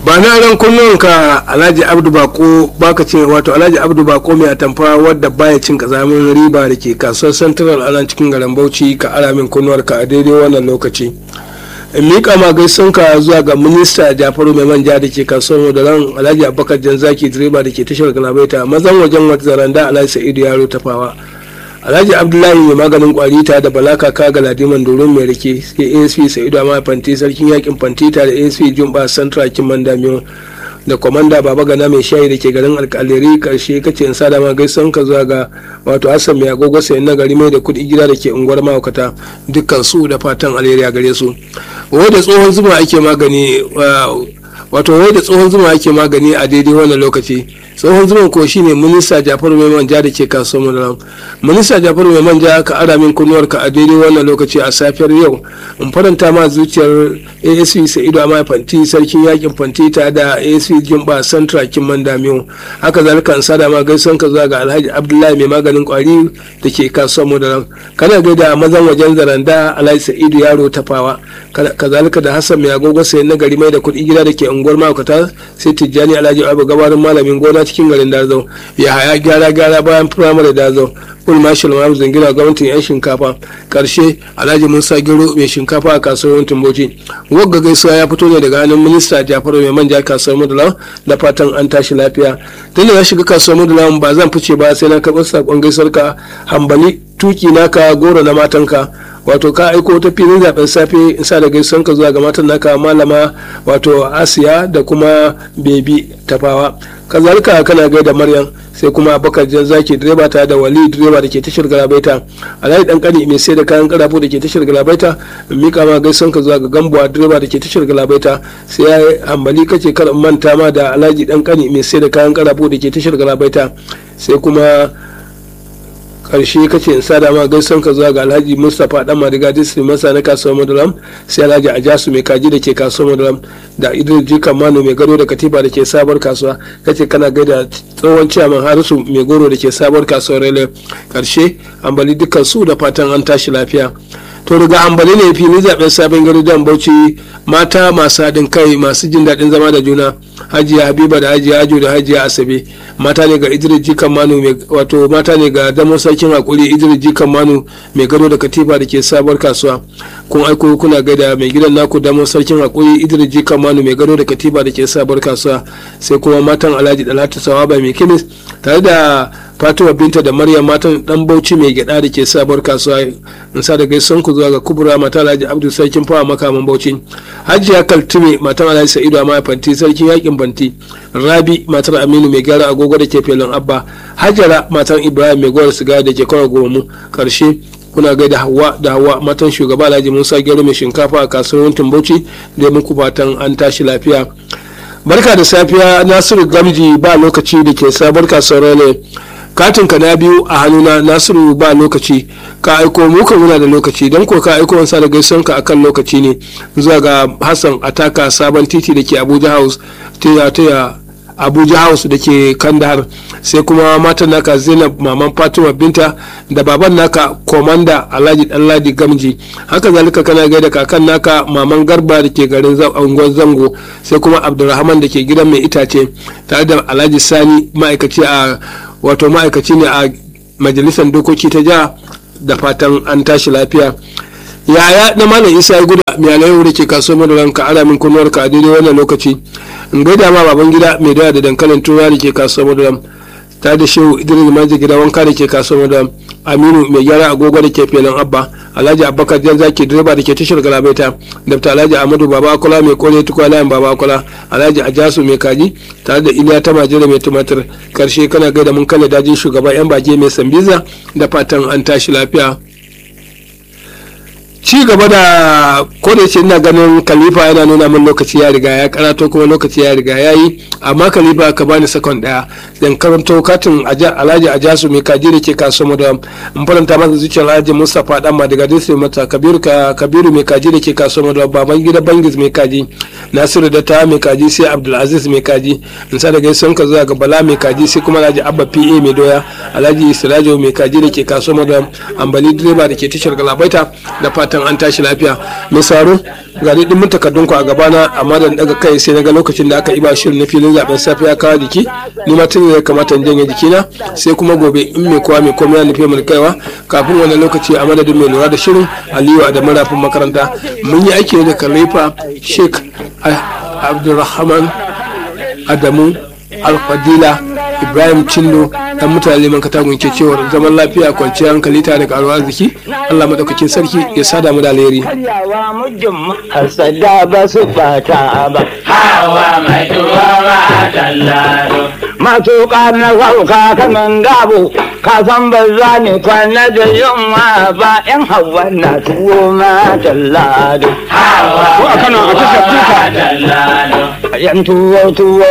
ba na ran kunnuwanka alhaji abdu bako baka ce wato alhaji abdu bako mai atamfa wadda baya cin kazamin riba da ke kasuwar central a nan cikin garin bauchi ka aramin kunnuwarka a daidai wannan lokaci in miƙa ma gaisunka zuwa ga minista jafaru mai manja da ke kasuwar da ran alhaji abubakar janzaki direba da ke tashar galabaita mazan wajen wata zaranda alhaji sa'idu yaro tafawa alhaji abdullahi mai maganin kwari ta da balaka ka ga ladiman doron mai rike sai asp sa'idu amma fanti sarkin yakin fanti ta da asp jumba central kiman damiyo da kwamanda baba gana mai shayi da ke garin alkaliri karshe kace in sada ma gaisan ka zuwa ga wato hassan mai agogo sayan na gari mai da kudi gida da ke unguwar mahaukata dukkan su da fatan alheri a gare su wai da tsohon zuma ake magani wato wai da tsohon zuma ake magani a daidai wannan lokaci tsohon zuman ko shine minista jafaru mai manja da ke kasuwar madaram minista jafaru mai manja ka ara min kunnuwar ka a daidai wannan lokaci a safiyar yau in faranta ma zuciyar asp sa'idu amma fanti sarkin yakin fanti ta da asp jimba santra kimman damiyo haka zalika in sada ma gaison ka zuwa ga alhaji abdullahi mai maganin kwari da ke kasuwar madaram kana gaida mazan wajen zaranda alhaji sa'idu yaro tafawa kazalika da hassan mai agogo sayan na gari mai da kuɗi gida da ke unguwar makata sai tijjani alhaji abu gabarin malamin gona cikin garin dazo ya haya gyara gyara bayan firamare dazo full marshal mamu zangina gwamnatin yan shinkafa karshe alhaji musa gero mai shinkafa a kasuwar yantin bauchi wagga gaisuwa ya fito ne daga hannun minista jafaru mai manja kasuwar mudula da fatan an tashi lafiya tun da na shiga kasuwar mudula ba zan fice ba sai na karɓar saƙon gaisuwar ka hambali tuki naka goro na matanka wato ka aiko ta filin zaben safe in sa da gaisuwan ka zuwa ga matan naka malama wato asiya da kuma bebi tafawa kazalika kana gaida maryam sai kuma abakar jan zaki direba ta da wali direba da ke tashar galabaita alhaji dan kani mai sai da kayan karafo da ke tashar galabaita in mika ma gaisuwan ka zuwa ga gambuwa direba da ke tashar galabaita sai ya hambali kace kar manta ma da alhaji dan kani mai sai da kayan karafo da ke tashar galabaita sai kuma karshe kace in sada ma gaisan ka zuwa ga alhaji mustapha dan madiga district masa na kasuwar madaram sai alhaji ajasu mai kaji da ke kasuwar madaram da idris jikan mano mai gado da katifa da ke sabuwar kasuwa kace kana gaida tsohon ciyaman harisu mai goro da ke sabuwar kasuwar rele karshe ambali dukkan su da fatan an tashi lafiya to daga ambali ne fili zaben sabon gari don bauchi mata masu haɗin kai masu jin daɗin zama da juna hajiya habiba da hajiya ajo da hajiya asabe mata ne ga idris jikan manu wato mata ne ga damar sarkin hakuri idris jikan manu mai gado da katifa da ke sabuwar kasuwa kun aiko kuna gaida mai gidan naku damar sarkin hakuri idris jikan manu mai gado da katifa da ke sabuwar kasuwa sai kuma matan alhaji dalatu sawaba mai kimis tare da fatima binta da maryam matan dan bauchi mai gyada da ke sabuwar kasuwa in sa da gaisan ku zuwa ga kubura mata alhaji abdu sarkin fawa makaman bauchi hajiya kaltume matan alhaji sa'idu amma fanti sarkin yakin fanti rabi matar aminu mai gyara agogo da ke felon abba hajara matan ibrahim mai gwar siga da ke kawai gomu karshe kuna gaida hawa da hawa matan shugaba alhaji musa gero mai shinkafa a kasuwar bauchi da muku fatan an tashi lafiya barka da safiya nasiru gamji ba lokaci da ke sabar kasuwar ne katin ka na biyu a hannuna nasiru ba lokaci ka aiko muka muna da lokaci don ko ka aiko wansa da gaison ka akan lokaci ne zuwa ga hassan ataka sabon titi da ke abuja house taya taya abuja house da ke kandahar sai kuma matan naka zainab maman fatima binta da baban naka komanda alhaji danladi gamji haka zalika kana gaida kakan naka maman garba da ke garin unguwar zango sai kuma abdulrahman da ke gidan mai itace tare da alhaji sani ma'aikaci a wato ma'aikaci ne a majalisar dokoki ta jiha da fatan an tashi lafiya yaya na malam isa ya guda miyalai da ke kasuwar madaran ka ala min kunnuwar ka a daidai wannan lokaci in gaida ma baban gida mai doya da dankalin tura da ke kasuwar madaran ta da shehu idris maji gida wanka da ke kasuwar madaran aminu mai gyara agogo da ke filin abba alhaji abubakar jan zaki direba da ke tashar galabaita dafta alhaji amadu baba akola mai kore tukwa layin baba akola alhaji ajasu mai kaji tare da iliya ta majira mai tumatir karshe kana gaida mun kalle dajin shugaba yan bage mai sambiza da fatan an tashi lafiya ci gaba da kodace ina ganin khalifa yana nuna min lokaci ya riga ya karato kuma lokaci ya riga ya yi amma khalifa ka bani sakon daya dan karanto katin alhaji ajasu mai kaji da ke kaso mu da in faranta masa zuciyar alhaji mustapha dan ma daga district mata kabiru ka kabiru mai kaji da ke kaso mu da baban gida bangis mai kaji nasiru da ta mai kaji sai abdulaziz mai kaji in sa daga sun ka zuwa ga bala mai kaji sai kuma alhaji abba pa mai doya alhaji sirajo mai kaji da ke kaso mu da ambali direba da ke tashar galabaita da fata fatan an tashi lafiya mai saro ga dai dimin takardun ku a gabana amma da daga kai sai naga lokacin da aka iba shirin na filin zaben safe ya kawo jiki ni ma tun ya kamata in janye jikina sai kuma gobe in mai kowa mai komai ya nufi mu kaiwa kafin wannan lokaci a madadin mai lura da shirin aliyu adamu rafin makaranta mun yi aiki da khalifa sheikh abdulrahman adamu alfadila ibrahim cindo dan mutane man katagun ke cewar zaman lafiya kwanciyar hankali tare da karuwa arziki allah madaukakin sarki ya sada mu da alheri karyawa mujin hasada ba su bata ba hawa mai tuwa ba tallaro masu na sauka kaman gabo ka san ba za ni kwana da yunwa ba yan hawa na tuwo ma tallado hawa Ko a Kano a tashar kuka. tallaro yan tuwo tuwo